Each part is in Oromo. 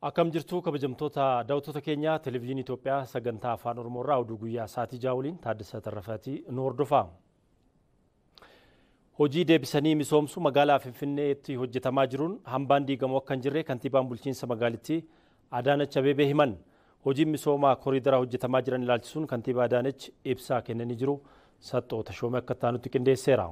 Akkam jirtu kabajamtoota daawwattoota keenya televezyiinii Itoophiyaa sagantaa afaan Oromoo irraa oduu guyyaa sa'aatii ja'a waliin Taaddasaa Tarrafaatii nu hordofaa. Hojii deebisanii misoomsu magaalaa Finfinneetti hojjetamaa jiruun hambaan diigamu akka hin jirre kantiibaan bulchiinsa magaalittii Adaanach Abeebee himan. Hojiin misoomaa koriidaraa hojjetamaa jiran ilaalchisuun kantiibaa Adaanach ibsaa kennanii jiru. Saxxoo Tashoomee akka taanutti qindeesseera.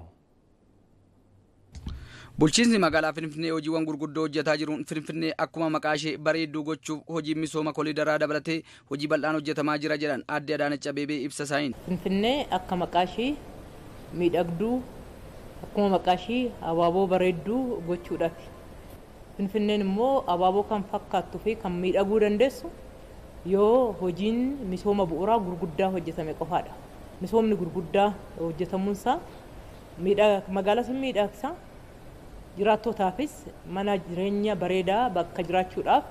Bulchiinsi magaalaa Finfinnee hojiiwwan gurguddoo hojjetaa jiruun Finfinnee akkuma maqaa ishee bareedduu gochuuf hojii misooma koriidaraa dabalatee hojii bal'aan hojjetamaa jira jedhan aadde Adaanach Abeebee ibsa isaaniin. Finfinnee akka maqaa ishee miidhagduu akkuma maqaa ishee abaaboo bareedduu gochuudhaafi. Finfinneen immoo abaaboo kan fakkaattuu fi kan miidhaguu dandeessu yoo hojiin misooma bu'uuraa gurguddaa hojjetame qofaadha. Misoomni gurguddaa hojjetamuunsaa magaalaa sun miidhagsa. jiraattotaafis mana jireenya bareedaa bakka jiraachuudhaaf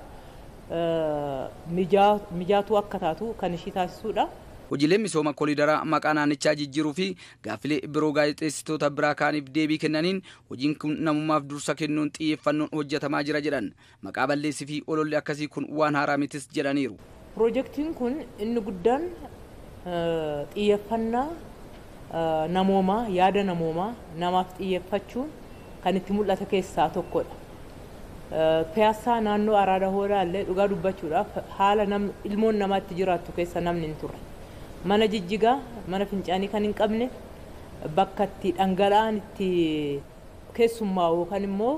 mijaatuu akka taatu kan ishii taasisuudha. Hojiileen misooma koriidaraa maqaa naannichaa jijjiiruu fi gaaffilee biroo gaazexeessitoota biraa kaaniif deebii kennaniin hojiin kun namummaaf dursa kennuun xiyyeeffannoon hojjetamaa jira jedhan maqaa balleessii fi ololli akkasii kun waan haaraa mitis jedhaniiru. Piroojeektiin kun inni guddaan xiyyeeffannaa namoomaa yaada namoomaa namaaf xiyyeeffachuun kan itti mul'ata keessaa tokkodha. Piyaasaa naannoo Araada Hoodaa illee dhugaa dubbachuudhaaf haala ilmoon namaa itti jiraattu keessa namni hin turre. Mana jijjigaa, mana fincaanii kan hin qabne, bakka itti dhangala'aan itti keessummaa'u yookaan immoo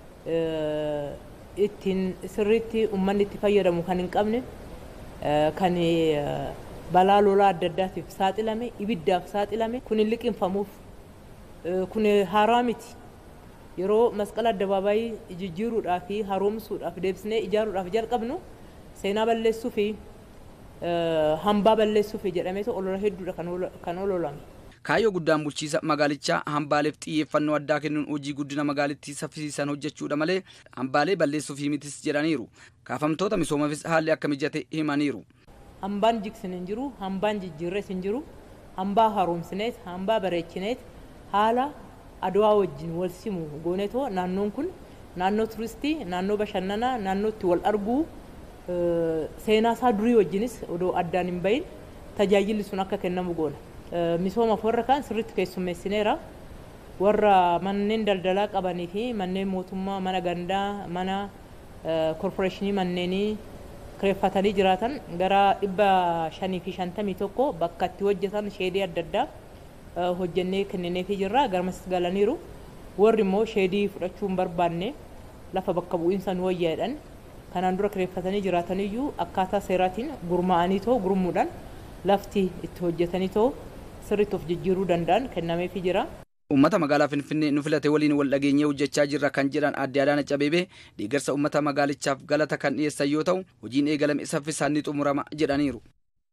ittiin sirriitti uummanni itti fayyadamu kan hin qabne, kan balaa lolaa adda addaatiif saaxilame, ibiddaaf saaxilame, kun hin liqinfamuuf, kun haaraa miti. yeroo masqala addabaabaayii jijjiiruudhaa fi haroomsuudhaaf deebisnee ijaaruudhaaf jalqabnu seenaa balleessuu fi hambaa balleessuu fi jedhamee olola hedduudha kan ololame. Kaayyoo guddaan bulchiisa magaalichaa hambaaleef xiyyeeffannoo addaa kennuun hojii guddina magaalittii saffisiisan hojjechuudha malee hambaalee balleessuu fi mitis jedhaniiru. Kaafamtoota misoomaafis haalli akka mijate himaniiru. Hambaan jigsin hin jiru, hambaan jijjiirres hin jiru, hambaa haroomsineet, hambaa bareechineet haala adawaa wajjin wal simu goonetoo naannoon kun naannoo turistii naannoo bashannanaa naannoo itti wal arguu seenaa isaa durii wajjinis odoo addaan hin bahin tajaajilli sun akka kennamu goona. Misoomaaf warra kaan sirriitti keessummeessineera. Warra manneen daldalaa qabanii fi manneen mootummaa mana gandaa mana korporeeshinii manneenii kireeffatanii jiraatan gara dhibba shanii fi shantamii tokko bakka itti hojjetan sheedii adda addaa hojjennee kennineefii jirra garmas galaniiru warri immoo sheedii fudhachuu hin barbaanne lafa bakka bu'iinsa nu wayyaadhan kanaan dura kireeffatanii jiraataniyyuu akkaataa seeraatiin gurmaa'anii too gurmuudhaan lafti itti hojjetanii too sirriitti of jijjiiruu danda'an kennameefii jira. Uummata magaalaa Finfinnee nu filate waliin wal dhageenyee hojjechaa jirra kan jedhan aadde Adaanach Abeebee deeggarsa uummata magaalichaaf galata kan dhiyeessan yoo ta'u hojiin eegalame saffisaan ni xumurama jedhaniiru.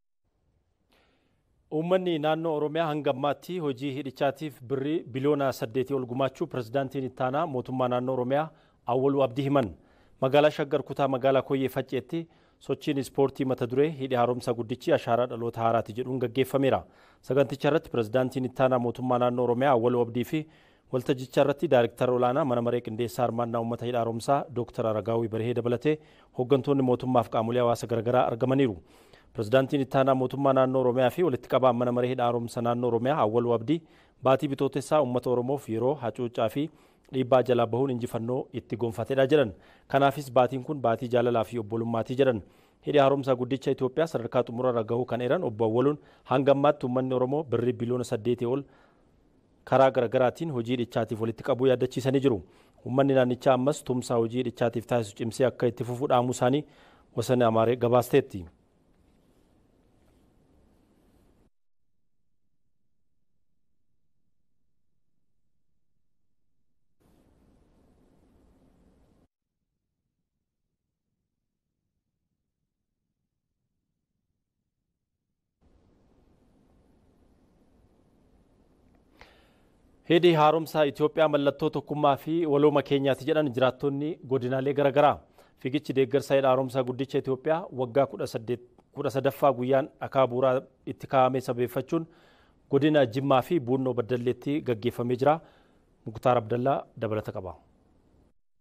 Uummanni naannoo Oromiyaa hanga ammaatti hojii hidhichaatiif birrii biliyoona saddeetii ol gumaachuu pirezidaantiin ittaanaa mootummaa naannoo Oromiyaa Awwaluu Abdii himan. Magaalaa Shaggar kutaa magaalaa Koyyee Facceetti sochiin ispoortii mata duree hidhi haaromsa guddichi ashaaraa dhaloota haaraati jedhuun gaggeeffameera. Saganticha irratti pirezidaantiin ittaanaa mootummaa naannoo Oromiyaa Awwaluu Abdii fi waltajjicha irratti daariktara olaanaa mana maree qindeessaa hirmaannaa uummata hidha haaromsaa Dooktar Aragaawii Barhee dabalatee hooggantoonni mootummaaf qaamolee hawaasa garaagaraa argamaniiru. Pirezidaantiin ittaanaa mootummaa naannoo Oromiyaa fi walitti qabaan mana maree hidha haaromsa naannoo Oromiyaa Awwaluu Abdii baatii bitootessaa uummata Oromoof yeroo hacuuccaa fi dhiibbaa jalaa bahuun injifannoo itti gonfatedha jedhan. Kanaafis baatiin kun baatii jaalalaa fi obbolummaatii jedhan. Hidhi haaromsaa guddicha Itoophiyaa sadarkaa xumurarra gahuu kan eeran obbo Awwaluun hanga ammaatti uummanni Oromoo birrii biliyoona saddeetii ol karaa garaagaraatiin hojii hidhichaatiif walitti qabuu yaadachiisanii jiru. Uummanni naannichaa ammas tumsaa hojii hidhichaatiif taasisu cimsee akka itti fufu dhaamuu isaanii wasanni Amaaree gabaasteetti. Hidhi haaromsaa Itoophiyaa mallattoo tokkummaa fi walooma keenyaati jedhan jiraattonni godinaalee garaagaraa. Fiigichi deeggarsa hidha haaromsaa guddicha Itoophiyaa waggaa kudha sadaffaa guyyaan dhakaa bu'uuraa itti kaa'ame sabeeffachuun godina Jimmaa fi Buunnoo Baddalleetti gaggeeffamee jira. Muktaar Abdallaa dabalata qaba.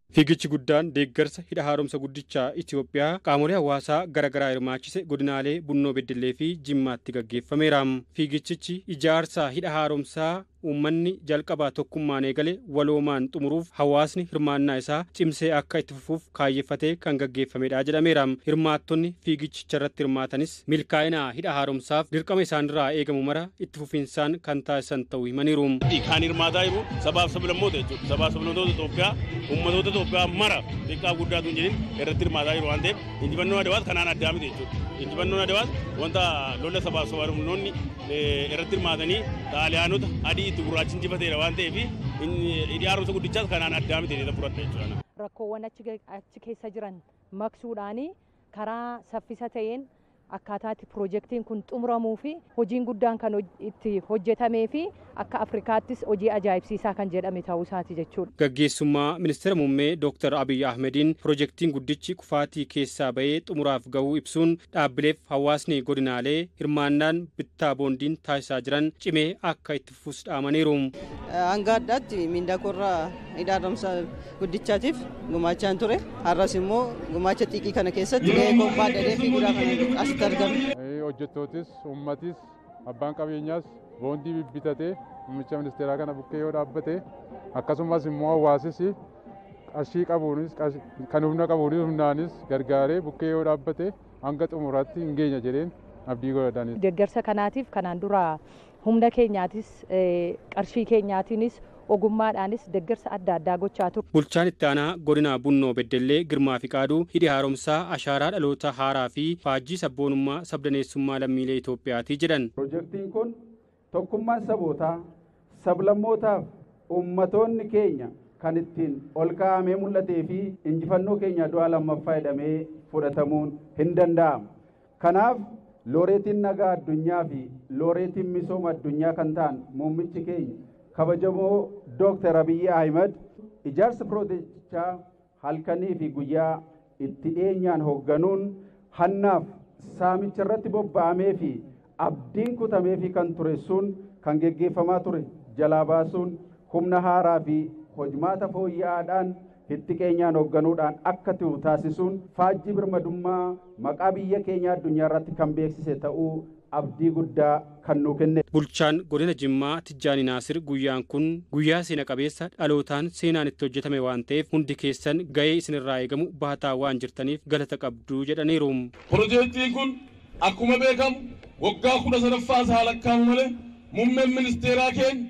Fiigichi guddaan deeggarsa hidha haaromsa guddichaa Itoophiyaa qaamolee hawaasaa garaagaraa hirmaachise godinaalee Bunnoo Beddellee fi Jimmaatti gaggeeffameera. Fiigichichi ijaarsa hidha haaromsaa uummanni jalqabaa tokkummaan eegale waloomaan xumuruuf hawaasni hirmaannaa isaa cimsee akka itti fufuuf kaayyeffatee kan gaggeeffamedha jedhameera. Hirmaattonni fiigichicha irratti hirmaatanis milkaa'ina hidha haaromsaaf dirqama isaanirraa eegamu mara itti fufinsaan kan taasisan ta'uu himaniiru. Kan hirmaataa jiru sabaaf sablammoota jechuudha. Sabaaf sablammoota Itoophiyaa uummatoota Itoophiyaa mara xiqqaa guddaatu hin jedhin irratti hirmaataa jiru waan ta'eef injifannoo adawaas kanaan addaa miti jechuudha. Injifannoon adawaas wanta lola sabaaf sablammoonni irratti hirmaatanii xaaliyaanota adii itti gurraachi injifateera waan ta'eef hidhi haaromsa guddichaas kanaan addaa miti jedhee fudhadha jechuudha. Rakkoowwan achi keessa jiran maqsuudhaanii karaa saffisa ta'een akkaataatti piroojeektiin kun xumuramuu fi hojiin guddaan kan itti hojjetamee fi akka Afrikaattis hojii ajaa'ibsiisaa kan jedhame ta'uu isaati jechuudha. Gaggeessummaa ministeera muummee Dr. Abiy Ahmediin piroojeektiin guddichi kufaatii keessaa bahee xumuraaf gahuu ibsuun dhaabbileef hawaasni godinaalee hirmaannaan bittaa boondiin taasisaa jiran cimee akka itti fufus dhaamaniiru. Hanga addaatti miindaa korraa hidha haaromsa guddichaatiif gumaachaan ture. Har'as immoo gumaacha xiqqii kana keessatti gahee kophaa dhadhee fi guddaa kana asitti argama. Hojjettootis, uummatis, abbaan qabeenyaas boondii bibbitatee muummicha ministeeraa kana bukkee yoo dhaabbate akkasumas immoo hawaasis qarshii qabuunis kan humna qabuunis humnaanis gargaaree bukkee yoo dhaabbate hanga xumuraatti hin geenya jedheen abdii godhataniiru. Deeggarsa kanaatiif kanaan dura humna keenyaatis qarshii keenyaatiinis ogummaadhaanis deeggarsa adda addaa gochaa ture. Bulchaan itti aanaa godina Bunnoo Beddellee Girmaa Fiqaaduu hidhi haaromsaa ashaaraa dhaloota haaraa fi faajjii sabboonummaa sabdaneessummaa lammiilee Itoophiyaati jedhan. Piroojeektiin kun tokkummaan sabootaa sablammootaaf ummatoonni keenya kan ittiin ol kaa'amee mul'atee fi injifannoo keenya du'a lammaffaa jedhamee fudhatamuun hin danda'amu. Kanaaf looreetiin nagaa addunyaa fi looreetiin misooma addunyaa kan ta'an muummichi keenya kabajamoo Dooktar Abiyyi Ahimad ijaarsa piroojeektichaa halkanii fi guyyaa itti dhiyeenyaan hoogganuun hannaaf saamicha irratti bobba'amee fi abdiin kutamee fi kan ture sun kan geggeeffamaa ture jalaa baasuun humna haaraa fi hojmaata fooyya'aadhaan itti keenyaan hoogganuudhaan akka ta'u taasisuun faajjii birmadummaa maqaa biyya keenya addunyaa irratti kan beeksise ta'uu abdii guddaa kan nuu kenne. Bulchaan godina Jimmaa Tijjaani Naasir guyyaan kun guyyaa seena qabeessa dhalootaan seenaan itti hojjetame waan ta'eef hundi keessan gahee isinirraa eegamu baataa waan jirtaniif galata qabdu jedhaniiru. Piroojeektiin kun akkuma beekamu waggaa kudha sadaffaa isaa lakkaa'amu malee muummeen ministeeraa keenya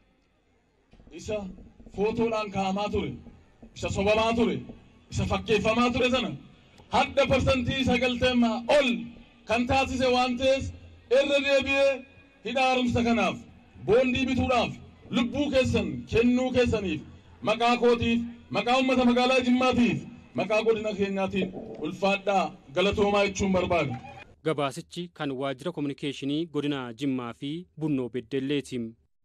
isa footoodhaan kaa'amaa ture isa sobamaa ture isa fakkeeffamaa ture sana hadda parsantii sagalteemaa ol kan taasise waan ta'eef irra deebi'ee hidha haaromsa kanaaf boondii bituudhaaf lubbuu keessan kennuu keessaniif maqaa kootiif maqaa uummata magaalaa jimmaatiif maqaa godina keenyaatiin ulfaadhaa galatoomaa jechuun barbaada. Gabaasichi kan waajjira kominikeeshinii godina Jimmaa fi Bunnoo Beddelleeti.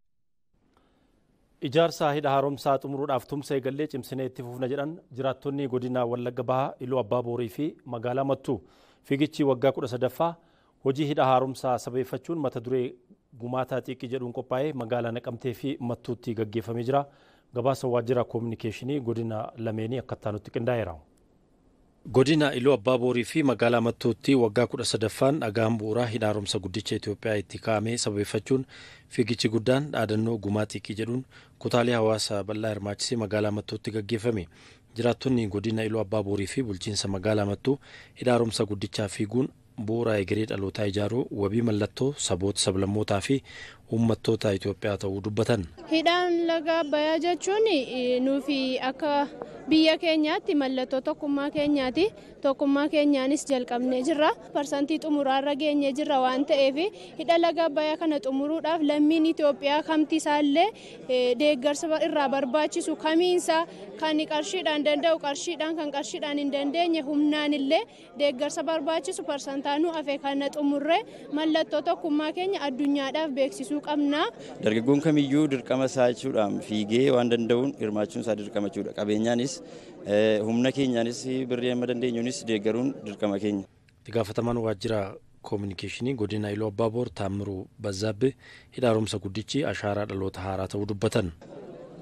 Ijaarsa hidha haaromsaa xumuruudhaaf tumsa eegallee cimsinee itti fufna jedhan jiraattonni godina Wallagga Bahaa, Iluu Abbaa Boorii fi magaalaa Mattuu. Fiigichi waggaa kudha sadaffaa hojii hidha haaromsaa sabeeffachuun mata duree gumaataa xiqqii jedhuun qophaa'ee magaalaa Naqamtee fi Mattuutti gaggeeffamee jira. Gabaasa waajjira kominikeeshinii godina lameenii akka nutti qindaa'eera. Godina Iluu Abbaa Boorii fi magaalaa Mattuutti waggaa kudha sadaffaan dhagaan bu'uuraa hidha haaromsa guddicha Itoophiyaa itti kaa'amee sabeeffachuun fiigichi guddaan dhaadannoo gumaa xiqqii jedhuun kutaalee hawaasaa bal'aa hirmaachisee magaalaa Mattuutti gaggeeffame. Jiraattonni godina Iluu Abbaa Boorii fi bulchiinsa magaalaa Mattuu hidha haaromsa guddichaa fiiguun bu'uura egeree dhalootaa ijaaruu wabii mallattoo saboota sablammootaa fi uummattoota Itoophiyaa ta'uu dubbatan. Hidhaan laga Abbayyaa jechuun nuufi akka biyya keenyaatti mallattoo tokkummaa keenyaati. Tokkummaa keenyaanis jalqabnee jirra. Parsantii xumuraarra geenyee jirra waan ta'eef hidha laga Abbayyaa kana xumuruudhaaf lammiin Itoophiyaa kamti isaallee deeggarsa irraa barbaachisu kamiinsa kan qarshiidhaan danda'u qarshiidhaan kan qarshiidhaan hin dandeenye humnaan illee deeggarsa barbaachisu parsantaanuu hafe kana xumurree mallattoo tokkummaa keenya addunyaadhaaf beeksisuu qabna. Dargaggoon kamiyyuu dirqama isaa jechuudhaan fiigee waan danda'uun hirmaachuun isaa dirqama jechuudha. Qabeenyaanis humna keenyaanis birrii amma dandeenyuunis deeggaruun dirqama keenya. Itti gaafatamaan waajjira koominikeeshinii godina Iluu Abbaaboor Taammiruu Bazzaabbee hidha haaromsa guddichi ashaaraa dhaloota haaraa ta'uu dubbatan.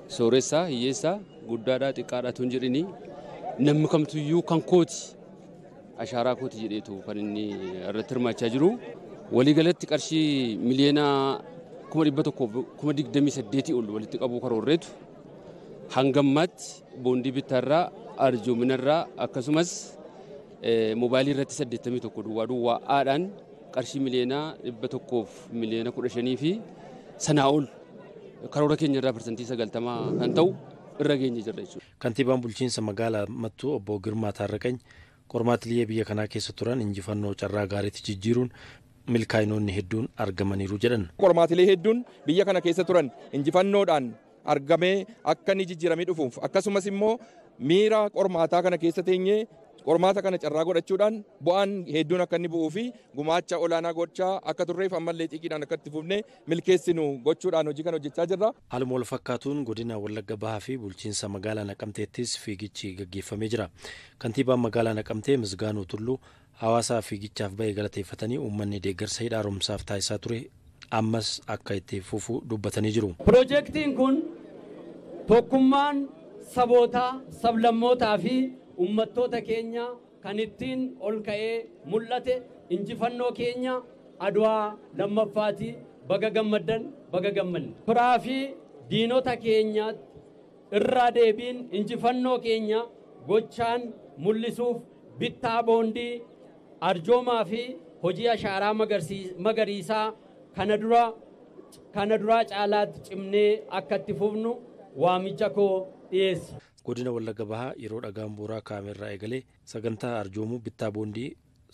sooressaa hiyyeessaa guddaadhaa xiqqaadhaa tun jedhini namni kamtuyyuu kan kooti ashaaraa kooti jedheetu kan inni irratti hirmaachaa jiru. Waliigalatti qarshii miliyoona kuma dhibba tokko kuma digdamii saddeetii ol walitti qabuu karoorreetu hangammaatti boondii bittaarraa arjoominarraa akkasumas moobaayilii irratti saddeettamii tokko duwwaa duwwaa'aadhaan qarshii miliyoona dhibba tokkoof miliyoona kudha shanii fi sanaa ol karoora keenya irraa parsantii sagaltamaa kan ta'u irra geenye jirra jechuudha. Kantiibaan bulchiinsa magaalaa Mattuu obbo Girmaa Taarraqany qormaatilee biyya kanaa keessa turan injifannoo carraa gaariitti jijjiiruun milkaa'inoonni hedduun argamaniiru jedhan. Qormaatilee hedduun biyya kana keessa turan injifannoodhaan argamee akka inni jijjiiramee dhufuuf akkasumas immoo miira qormaataa kana keessa teenyee qormaata kana carraa godhachuudhaan bu'aan hedduun akka inni bu'uu fi gumaacha olaanaa gochaa akka turreef ammallee xiqiidhaan akka itti fufnee milkeessinu gochuudhaan hojii kana hojjechaa jirra. Haaluma wal fakkaatuun godina Wallagga Bahaa fi bulchiinsa magaalaa Naqamteettis fiigichi gaggeeffamee jira. Kantiibaan magaalaa Naqamtee Misgaanuu Tulluu hawaasaa fiigichaaf bahee galateeffatanii uummanni deeggarsa hidhaa haaromsaaf taasisaa ture ammas akka itti fufu dubbatanii jiru. Piroojeektiin kun tokkummaan sabootaa, sablammootaa fi uummattoota keenya kan ittiin ol ka'ee mul'ate injifannoo keenya adwaa lammaffaati baga gammaddan baga gammanne. Firaa fi diinota keenya irraa deebiin injifannoo keenya gochaan mul'isuuf bittaa boondii arjoomaa fi hojii ashaaraa magariisaa kana dura kana duraa caalaatti cimnee akka itti fufnu waamicha koo dhiyeessa. Godina Wallagga Bahaa yeroo dhagaan bu'uuraa kaameerraa eegalee sagantaa arjoomuu bittaa boondii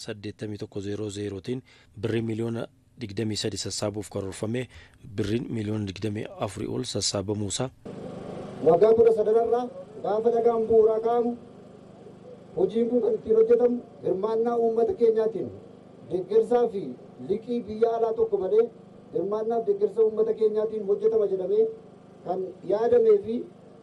8100tiin birrii miliyoona 23 sassaabuuf karoorfamee birriin miliyoona 24 ol sassaabamuusaa. Waggaa kudha sadanarraa gaafa dhagaan bu'uuraa kaamu hojiin kun kan ittiin hojjetamu hirmaannaa uummata keenyaatiin deeggarsaa fi liqii biyya alaa tokko malee hirmaannaaf deeggarsa uummata keenyaatiin hojjetama jedhamee kan yaadamee fi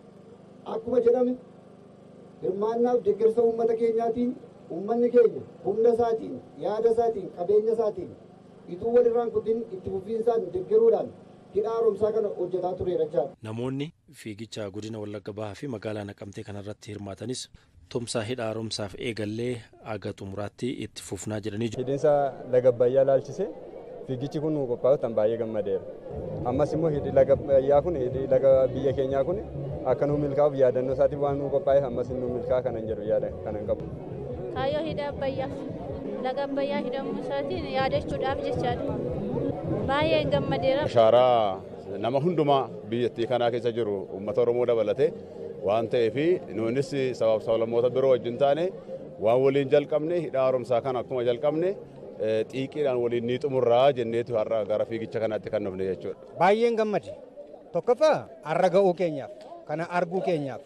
akkuma jedhame hirmaannaaf deeggarsa uummata keenyaatiin uummanni keenya humna isaatiin yaada isaatiin qabeenya isaatiin ituu walirraan kutin itti fufiinsaan deeggaruudhaan hidhaa haaromsaa kana hojjetaa tureera jechaadha. Namoonni fiigicha godina Wallagga Bahaa fi magaalaa Naqamtee kanarratti hirmaatanis tumsaa hidhaa haaromsaaf eegallee aga xumuraatti itti fufnaa jedhanii jiru. Hidhiinsa laga Abbayyaa laalchisee fiigichi kun qophaa'u tan baay'ee gammadeera. Ammas immoo hidhi laga Abbayyaa kun hidhi laga biyya keenyaa kun akka nuu milkaa'uuf yaadannoo isaatiif waan nuu qophaa'e ammas nuu milkaa'a kanan jedhu yaada kanan qabu. Kaayyoo hidha Abbayyaa laga Abbayyaa hidhamuu isaatiin yaadachuudhaaf jechaadha. Baay'ee gammadeera. Ashaaraa nama hundumaa biyyattii kanaa keessa jiru uummata Oromoo dabalatee waan ta'eef nuunis sabaaf sablammoota biroo wajjin taane waan waliin jalqabne hidhaa haaromsaa kana akkuma jalqabne xiiqiidhaan waliin ni xumurraa jenneetu har'a gara fiigicha kanaatti kan dhufne jechuudha. Baay'een gammade. Tokkoffaa har'a ga'uu keenyaaf kana arguu keenyaaf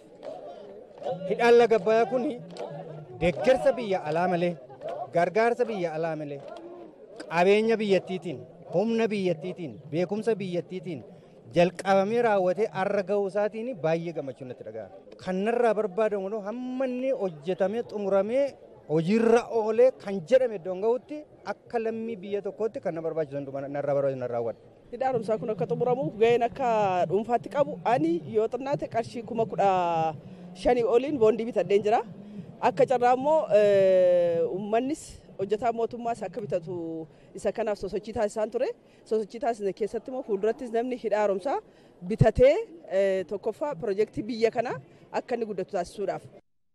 hidhaan laga Abbayyaa kun deeggarsa biyya alaa malee gargaarsa biyya alaa malee qabeenya biyyattiitiin humna biyyattiitiin beekumsa biyyattiitiin jalqabamee raawwatee har'a ga'uu isaatiin baay'ee gammachuu natti dhaga'ama. Kanarraa barbaadamu hamma inni hojjetamee xumuramee hojiirra oolee kan jedhame iddoon ga'utti akka lammii biyya tokkootti kan na barbaachisu narraa barbaachisu narraa hawwadha. Hidhaa haaromsaa kun akka xumuramuuf ga'een akka dhuunfaatti qabu ani yoo xinnaate qarshii kuma kudha shanii oliin boondii bitadheen jira. Akka carraa immoo uummannis hojjetaa mootummaas akka bitatu isa kanaaf sosochii taasisaan ture. Sosochii taasisne keessatti immoo fuuldurattis namni hidhaa haaromsaa bitatee tokkoffaa piroojeektii biyya kanaa akka inni guddatu taasisuudhaaf.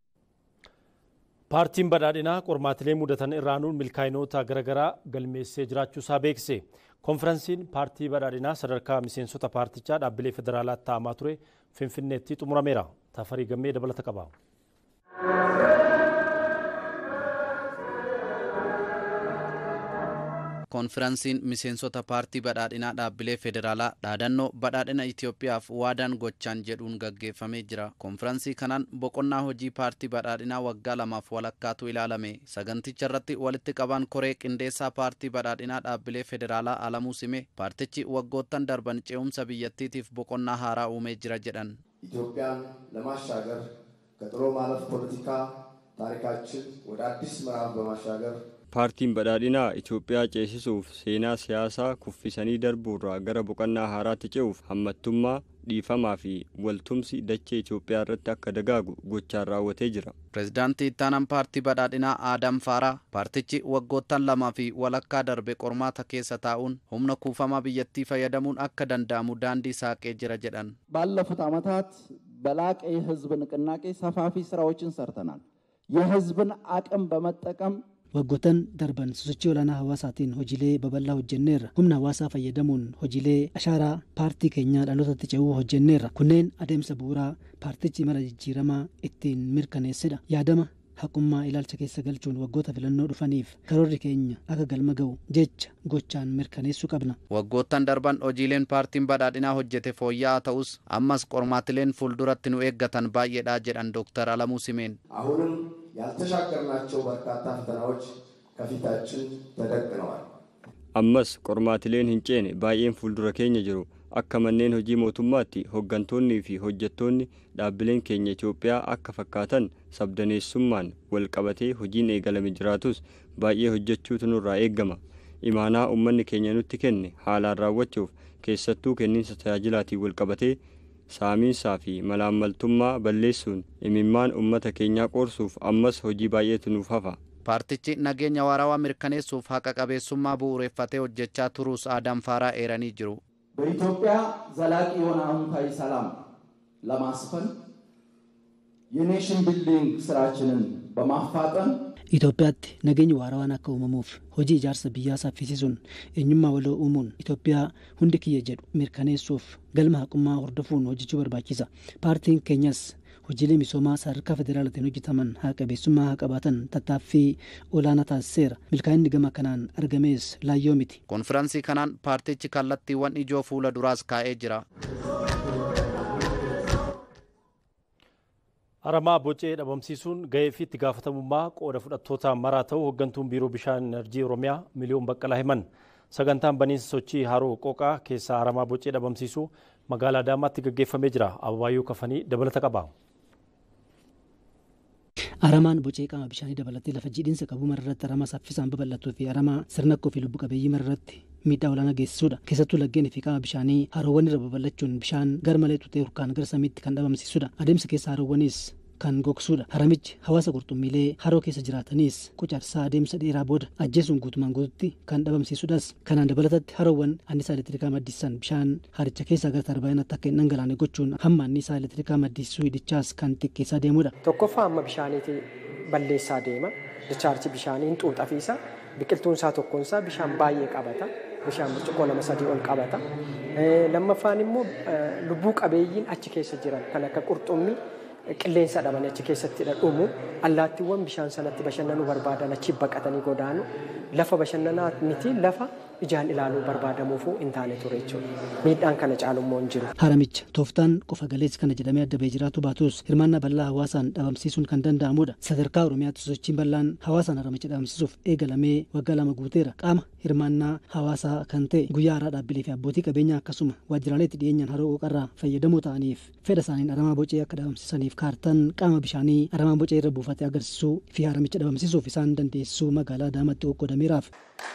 Paartiin badhaadhinaa qormaatilee mudatan irraanuun milkaa'inoota garaagaraa galmeessee jiraachuusaa beekse. Konferansiin paartii badhaadhinaa sadarkaa miseensota paartichaa dhaabbilee federaalaatti taa'amaa ture Finfinneetti xumurameera. Tafarii gammee dabalata qaba. Konferansiin miseensota paartii badhaadhinaa dhaabbilee federaalaa dhaadannoo badhaadhina Itoophiyaaf waadaan gochaan jedhuun gaggeeffamee jira. Konferansii kanaan boqonnaa hojii paartii badhaadhinaa waggaa lamaaf walakkaatu ilaalame. Saganticha irratti walitti qabaan koree qindeessaa paartii badhaadhinaa dhaabbilee federaalaa Alamuu Sime paartichi waggoottan darban ce'umsa biyyattiitiif boqonnaa haaraa uumee jira jedhan. ኢትዮጵያን ለማሻገር ከጥሎ ማለፍ ፖለቲካ ታሪካችን ወደ አዲስ ምዕራፍ በማሻገር paartiin badhaadhinaa Itoophiyaa ceesisuuf seenaa siyaasaa kuffisanii darbuurraa gara boqonnaa haaraatti ce'uuf hammattummaa dhiifamaa fi waltumsi dachee Itoophiyaa irratti akka dagaagu gochaan raawwatee jira. Pireezidaantii ittaanaan paartii badhaadhinaa Aadam Faaraa paartichi waggoottan lamaa fi walakkaa darbe qormaata keessa taa'uun humna kuufamaa biyyattii fayyadamuun akka danda'amu daandii saaqee jira jedhan. ባለፉት ዓመታት በላቀ የህዝብ ንቅናቄ ሰፋፊ ስራዎችን ሰርተናል። የህዝብን አቅም በመጠቀም waggoottan darban sosochii olaanaa hawaasaatiin hojiilee babal'aa hojjenneerra humna hawaasaa fayyadamuun hojiilee ashaaraa paartii keenyaa dhalootatti ce'uu hojjenneerra kunneen adeemsa bu'uuraa paartichi mala jijjiiramaa ittiin mirkaneessedha yaadama haqummaa ilaalcha keessa galchuun waggoota filannoo dhufaniif karoorri keenya akka galma ga'u jecha gochaan mirkaneessuu qabna. Waggoottan darban hojiileen paartiin badhaadhinaa hojjete fooyya'aa ta'us ammas qormaatileen fuulduratti nu eeggatan baay'eedha jedhan Dooktar Alamuu Simeen. አሁንም ያልተሻገርናቸው በርካታ ፈተናዎች ከፊታችን ተደቅነዋል። ammas qormaatileen hin ceene baay'een fuuldura keenya jiru akka manneen hojii mootummaatti hooggantoonnii fi hojjettoonni dhaabbileen keenya Itoophiyaa akka fakkaatan sabdaneessummaan wal qabatee hojiin eegalame jiraatus baay'ee hojjechuutu nurraa eeggama imaanaa uummanni keenya nutti kenne haalaan raawwachuuf keessattuu kenniinsa tajaajilaatiin wal qabatee saamiinsaa fi malaammaltummaa balleessuun imimmaan uummata keenyaa qoorsuuf ammas hojii baay'eetu nuuf hafa. paartichi nageenya waarawaa mirkaneessuuf haqa qabeessummaa bu'uureffatee hojjechaa turuus aadam faaraa eeranii jiru. በኢትዮጵያ ዘላቂ የሆነ አዎንታዊ ሰላም ለማስፈን የኔሽን ቢልዲንግ ስራችንን በማፋጠን Itoophiyaatti nageenyi waarawaan akka uumamuuf hojii ijaarsa biyyaa saffisiisuun eenyummaa waloo uumuun Itoophiyaa hundi kiyya jedhu mirkaneessuuf galma haqummaa hordofuun hojjechuu barbaachisa. Paartiin keenyas hojiilee misoomaa sadarkaa federaalaatiin hojjetaman haa qabeessummaa haa qabaatan tattaaffii olaanaa taasiseera. Milkaa'inni gama kanaan argamees laayyoo miti. Konfiraansii kanaan paartichi kallattiiwwan ijoo fuula duraas kaa'ee jira. Aramaa bocee dhabamsiisuun gahee fi itti gaafatamummaa qooda fudhattoota maraa ta'uu hooggantuun biiroo bishaan enerjii Oromiyaa miliyoon baqqalaa himan. Sagantaan baniinsa sochii haroo qooqaa keessaa aramaa bocee dhabamsiisuu magaalaa Adaamaatti gaggeeffamee jira. Ababaayyuu kafanii dabalata qaba. Aramaan bocee qaama bishaanii dabalatee lafa jiidhinsa qabu mararratti aramaa saffisaan babal'atuu fi aramaa sirnakkoo fi lubbu qabeeyyii mararratti miidhaa olaanaa geessisuudha. Keessattuu laggeenii fi qaama bishaanii haroowwan irra babal'achuun bishaan garmalee tutee hurkaan gara samiitti kan dhabamsiisudha. Adeemsa keessa haroowwanis kan gogsuudha. Haramichi hawaasa qurxummiilee haroo keessa jiraatanis qucarsaa adeemsa dheeraa booda ajjeesuun guutumaan guututti kan dhabamsiisudhas. Kanaan dabalatatti haroowwan annisaa elektirikaa maddisiisan bishaan haricha keessaa gara tarbaayinaatti akka hin dhangalaane gochuun hamma annisaa elektirikaa maddisiisuu hidhichaas kan xiqqeessaa deemudha. Tokkoffaa amma bishaaniiti balleessaa deema. Dichaarji bishaanii hin xuuxafiisa. Biqiltuun isaa tokkoon isaa bishaan baay'ee qabata. Bishaan burcuqqoo lama sadii ol qabata. Lammaffaan immoo lubbuu qabeeyyiin achi keessa jiran kan akka qurxummii qilleensa dhabanii achi keessatti dhumu allaattiiwwan bishaan sanatti bashannanuu barbaadan achi baqatanii godaanu lafa bashannanaa miti lafa ijaan ilaaluu barbaadamuufuu hin taane ture jechuudha. Miidhaan kana caalummoo hin jiru. Haramicha tooftaan qofa galeessi kana jedhamee adda bahee jiraatu baatus hirmaannaa bal'aa hawaasaan dhabamsiisuun kan danda'amudha. Sadarkaa Oromiyaatti sosochiin bal'aan hawaasaan haramicha dhabamsiisuuf eegalamee waggaa lama guuteera. Qaama hirmaannaa hawaasaa kan ta'e guyyaa haaraa dhaabbilee fi abbootii qabeenyaa akkasuma waajjiraalee itti dhiyeenyaan haroo qooqarraa fayyadamoo ta'aniif fedha isaaniin aramaa bocee akka dhabamsiisaniif kaartaan qaama bishaanii aramaa bocee irra buufate agarsiisuu fi haramicha dhabamsiisuuf isaan dandeessisuu magaalaa Adaamaatti qoqqoodameeraaf.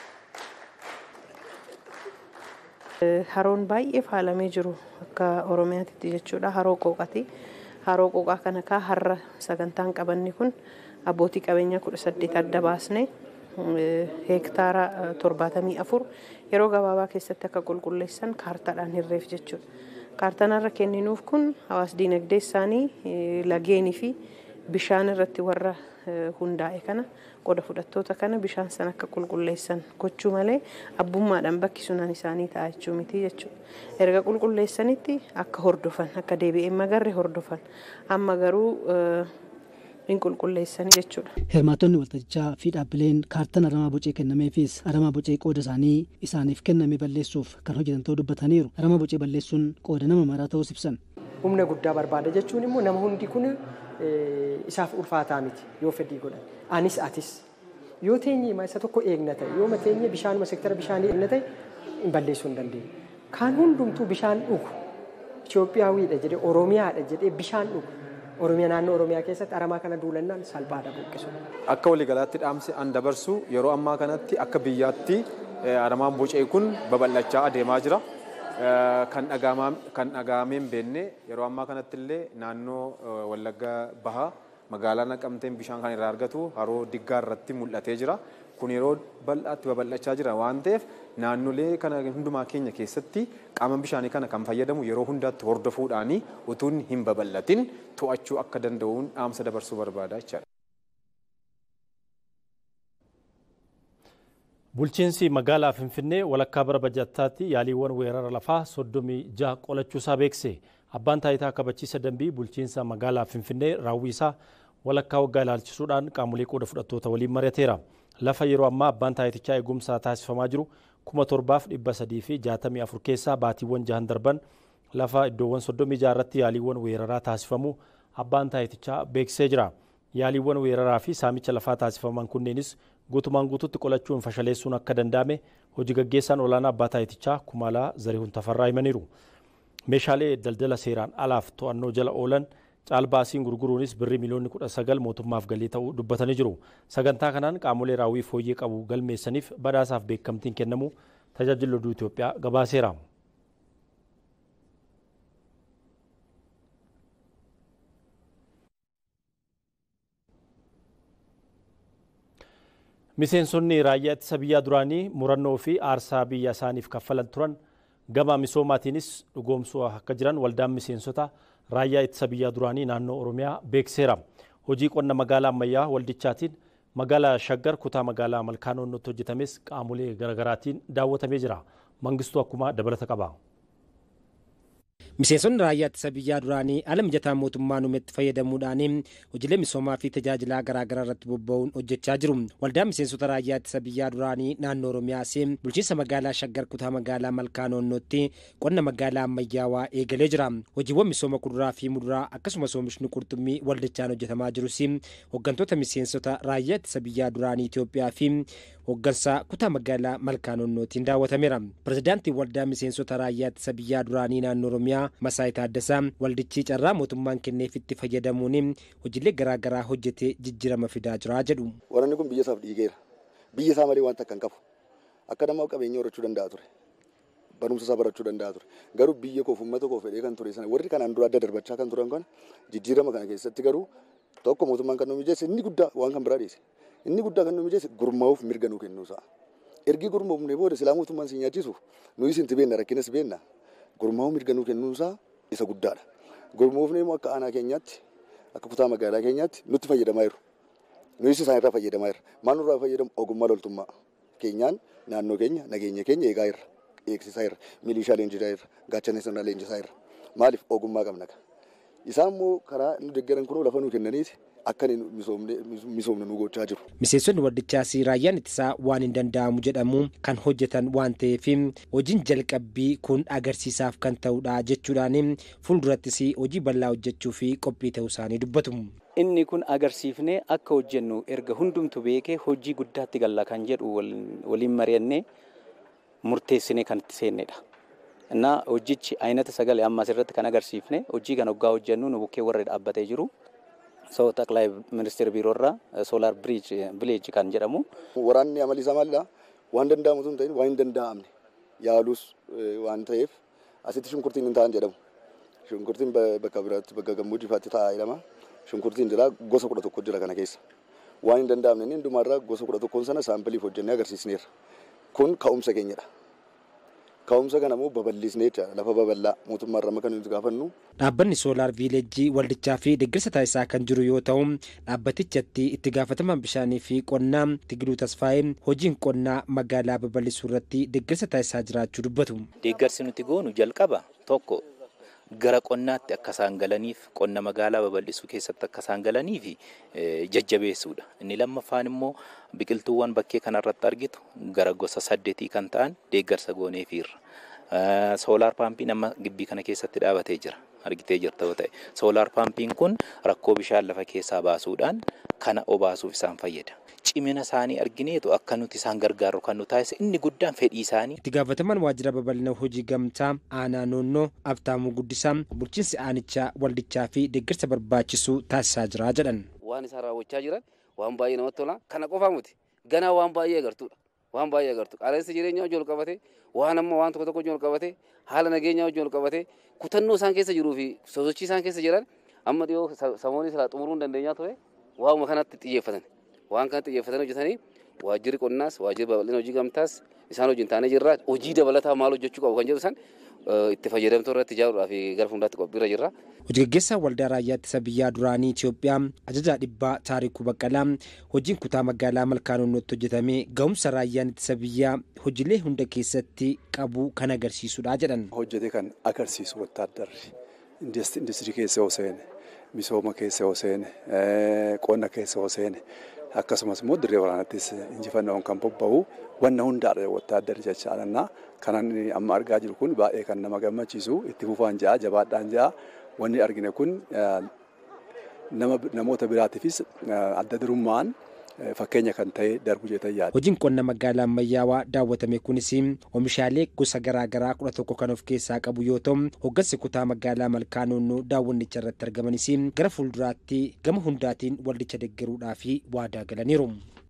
Haroon baay'ee faalamee jiru akka Oromiyaatti jechuudha. Haroo qooqati. Haroo qooqaa kana kaa har'a sagantaan qabanni kun abbootii qabeenyaa kudha saddeet adda baasne heektaara torbaatamii afur yeroo gabaabaa keessatti akka qulqulleessan kaartaadhaan hirreef jechuudha. Kaartaan har'a kenninuuf kun hawaas diinagdee isaanii lageenii fi bishaan irratti warra hundaa'e kana qooda fudhattoota kana bishaan sana akka qulqulleessan gochuu malee abbummaadhaan bakki sunan isaanii ta'a jechuu miti jechuudha. Erga qulqulleessanitti akka hordofan akka deebi'ee magarre hordofan amma garuu hin qulqulleessanii jechuudha. Hirmaattonni waltajjichaa fi dhaabbileen kaartaan aramaa bocee kennameefis aramaa bocee qooda isaanii isaaniif kenname balleessuuf kan hojjetan ta'uu dubbataniiru. Aramaa bocee balleessuun qooda nama maraa ta'uu ibsan. Humna guddaa barbaada jechuun immoo nama hundi kun isaaf ulfaataa miti yoo fedhii godhan. Anis atis yoo teenye isa tokko eegna ta'e yoo mateenye bishaanuma seektara bishaanii eegna ta'e hin balleessuu hin dandeenye. Kan hundumtuu bishaan dhugu Itoophiyaawidha jedhee Oromiyaadha jedhee bishaan dhugu. Oromiyaa naannoo Oromiyaa keessatti aramaa kana duulannaan salphaadha buqqisu. Akka waliigalaatti dhaamsi an dabarsu yeroo ammaa kanatti akka biyyaatti aramaan bocee kun babal'achaa adeemaa jira. kan dhagahamee hin beekne yeroo ammaa kanatti illee naannoo Wallagga Bahaa magaalaa Naqamteen bishaan kan irraa argatu haroo diggaa irratti mul'atee jira. Kun yeroo bal'aatti babal'achaa jira waan ta'eef naannolee kana hundumaa keenya keessatti qaama bishaanii kana kan fayyadamu yeroo hundaatti hordofuudhaanii utuu hin babal'atin to'achuu akka danda'uun dhaamsa dabarsuu barbaada jechaadha. Bulchiinsi magaalaa Finfinnee walakkaa bara bajattaatti yaaliiwwan weerara lafaa soddomii jaha qolachuusaa beekse. Abbaan taayitaa kabachiisa dambii bulchiinsa magaalaa Finfinnee raawwiisaa walakkaa waggaa ilaalchisuudhaan qaamolee qooda fudhattoota waliin mari'ateera. Lafa yeroo ammaa abbaan taayitichaa eegumsaa taasifamaa jiru kuma torbaaf dhibba sadii fi jaatamii afur keessaa baatiiwwan jahan darban lafa iddoowwan soddomii jaha irratti yaaliiwwan weeraraa taasifamu abbaan taayitichaa beeksisee jira. Yaaliiwwan weeraraa fi saamicha lafaa taasifaman kunneenis guutumaan guututti qolachuun fashaleessuun akka danda'ame hojii gaggeessaan olaanaa abbaa taayitichaa kumaalaa zarihuun tafarraa himaniiru. Meeshaalee daldala seeraan alaaf to'annoo jala oolan caalbaasiin gurguruunis birrii miliyoonni kudha sagal mootummaaf galii ta'uu dubbatanii jiru. Sagantaa kanaan qaamolee raawwii fooyyee qabu galmeessaniif badhaasaaf beekamtiin kennamu tajaajila oduu Itoophiyaa gabaaseera. Miseensonni raayyaa ittisa biyyaa duraanii murannoo fi aarsaa biyya isaaniif kaffalan turan gama misoomaatiinis dhugoomsuu akka jiran waldaan miseensota raayyaa ittisa biyyaa duraanii naannoo Oromiyaa beekseera. Hojii qonna magaalaa ammayyaa waldichaatiin magaalaa Shaggar kutaa magaalaa Malkaanoonnotti hojjetames qaamolee garaagaraatiin daawwatamee jira. Mangistuu akkuma dabalata qaba. Miseensonni raayyaa ittisa biyyaa duraanii haala mijataa mootummaan uumetti fayyadamuudhaan hojiilee misoomaa fi tajaajilaa garaagaraa irratti bobba'uun hojjechaa jiru. Waldaan miseensota raayyaa ittisa biyyaa duraanii naannoo Oromiyaas bulchiinsa magaalaa Shaggar kutaa magaalaa Malkaanoonnootti qonna magaalaa ammayyaawaa eegalee jira. Hojiiwwan misooma kuduraa fi muduraa akkasumas oomishni qurxummii waldichaan hojjetamaa jirus hooggantoota miseensota raayyaa ittisa biyyaa duraanii Itoophiyaa fi hooggansa kutaa magaalaa Malkaanoonnootiin daawwatameera. Pirezidaantiin waldaa miseensota raayyaa ittisa biyyaa duraanii naannoo Oromiyaa Masaayit Taaddasaa waldichi carraa mootummaan kenneefitti fayyadamuun hojiilee garaagaraa hojjetee jijjiirama fidaa jira jedhu. Waraanni kun biyya isaaf dhiigeera. Biyya isaa malee wanta akka hin qabu. Akka namaaf qabeenya horachuu danda'a ture. Barumsa isaa barachuu danda'a ture. Garuu biyya koof uummata koof fedhee kan ture sana warri kanaan dura adda darbachaa kan turan kan jijjiirama kana keessatti garuu tokko mootummaan kan nu mijeesse inni guddaa waan kan biraa dhiise. Inni guddaa kan nu mijeesse gurmaa'uuf mirga nuu kennuusaa. Ergi gurmoofnee booda silaa mootummaan si nyaachisu nuyi sinti beenna rakkinas beenna. gurmaa'uu mirga nuu kennuunsaa isa guddaadha. Gurmoofnee immoo akka aanaa keenyaatti akka kutaa magaalaa keenyaatti nutti fayyadamaa jiru. Nuyis isaan irraa fayyadamaa jirra. Maal nurraa fayyadamu ogummaa loltummaa keenyaan naannoo keenya nageenya keenya eegaa jirra. Eegsisaa jirra. Milishaa leenjisaa jirra. Gaachana sirnaa leenjisaa jirra. Maaliif ogummaa qabna ka. Isaan immoo karaa nu deeggaran kunoo lafa nuu kennaniiti akka misoomne nu gochaa jiru. Miseensonni waldichaas raayyaan ittisaa waan hin danda'amu jedhamu kan hojjetan waan ta'eef hojiin jalqabbii kun agarsiisaaf kan ta'udha jechuudhaan fuuldurattis hojii bal'aa hojjechuu fi qophii ta'uu isaanii dubbatu. Inni kun agarsiifnee akka hojjennu erga hundumtu beekee hojii guddaatti galla kan jedhu waliin mari'annee murteessinee kan itti seennedha. Innaa hojichi ayinata sagalee amma asirratti kan agarsiifne hojii kan hoggaa hojjennu nu bukkee warra dhaabbatee jiru. ሰው ጠቅላይ ሚኒስትር ቢሮራ ሶላር ብሪጅ ቪሌጅ kan jedhamu waraanni amali isaa maalidha waan danda'amu sun ta'in waan hin danda'amne yaalus waan ta'eef asitti shunkurtiin hin ta'an jedhamu shunkurtiin bakka biraatti bakka gammoojjii faatti taa'aa jedhama shunkurtiin jira gosa kudha tokko jira kana keessa waan hin danda'amne inni hundumaarraa gosa kudha tokkoon sana saampiliif hojjennee agarsiisneerra kun ka'umsa keenyadha. Ka'umsa kana immoo babal'isnee jechaadha lafa babal'aa mootummaa irraa kan nuti gaafannu. Dhaabbanni soolaar viileejjii waldichaa fi deeggarsa taasisaa kan jiru yoo ta'u dhaabbatichatti itti gaafatamaan bishaanii fi qonnaa Tigiluu Tasfaayee hojiin qonnaa magaalaa babal'isuu irratti deeggarsa taasisaa jiraachuu dubbatu. Deeggarsi nuti goonu jalqaba tokko gara qonnaatti akka isaan galaniif qonna magaalaa babal'isuu keessatti akka isaan galaniif jajjabeessuudha. Inni lammaffaan immoo biqiltuuwwan bakkee kanarratti argitu gara gosa saddeetii kan ta'an deeggarsa gooneefiirra. Soolaar paampiin amma gibbii kana keessatti dhaabatee jira. Argitee jirta yoo ta'e. Soolaar paampiin kun rakkoo bishaan lafa keessaa baasuudhaan kana obaasuuf isaan fayyada. Cimina isaanii argineetu akka nuti isaan gargaaru kan nu taasise inni guddaan fedhii isaanii. Itti gaafatamaan waajjira babal'ina hojii gamtaa aanaa noonnoo abtaamuu guddisaa bulchiinsi aanichaa waldichaa fi deeggarsa barbaachisu taasisaa jira jedhan. Waan isaan raawwachaa jiran waan baay'ee namatti tola. Kana qofaa miti ganaa waan baay'ee agartuudha. waan baay'ee agartu qaala'insa jireenyaa wajjin ol qabate waan amma waan tokko tokko wajjin ol qabate haala nageenyaa wajjin ol qabate kutannoo isaan keessa jiruu fi sosochii isaan keessa jiran amma dhiyoo samoonii silaa xumuruu hin dandeenyaa ture waanuma kanatti xiyyeeffatan waan kanatti xiyyeeffatan hojjetanii waajjirri qonnaas waajjirri babal'ina hojii gamtaas isaan wajjin taanee jirra hojii dabalataa maal hojjechuu qabu kan jedhu san itti fayyadamtuu irratti ijaaruudhaaf gara fuulduraatti qophiirra jirra. Hojii gaggeessaa waldaa raayyaa ittisa biyyaa duraanii Itoophiyaa ajajaa dhibbaa taarikuu baqqalaa hojiin kutaa magaalaa malkaanonnotti hojjetamee ga'umsa raayyaan ittisa biyyaa hojiilee hunda keessatti qabu kan agarsiisudha jedhan. Hojjetee kan agarsiisu wattaaddarri indistirii keessa yoo seene misooma keessa yoo seene qonna keessa yoo seene akkasumas immoo dirree waraanattis injifannoon kan bobba'u wanna hundaadha wattaaddarri jechaadha. Kanan amma argaa jiru kun baay'ee kan nama gammachiisu itti fufaan ja'a jabaadhaan ja'a wanni argine kun namoota biraatiifis adda durummaan fakkeenya kan ta'e darbu jeetan yaada. Hojiin qonna magaalaa ammayyaawaa daawwatame kunis oomishaalee gosa garaagaraa kudha tokko kan of keessaa qabu yoo ta'u hoggansi kutaa magaalaa malkaanonnoo daawwannicha irratti argamanis gara fuulduraatti gama hundaatiin waldicha deeggaruudhaaf waadaa galaniiru.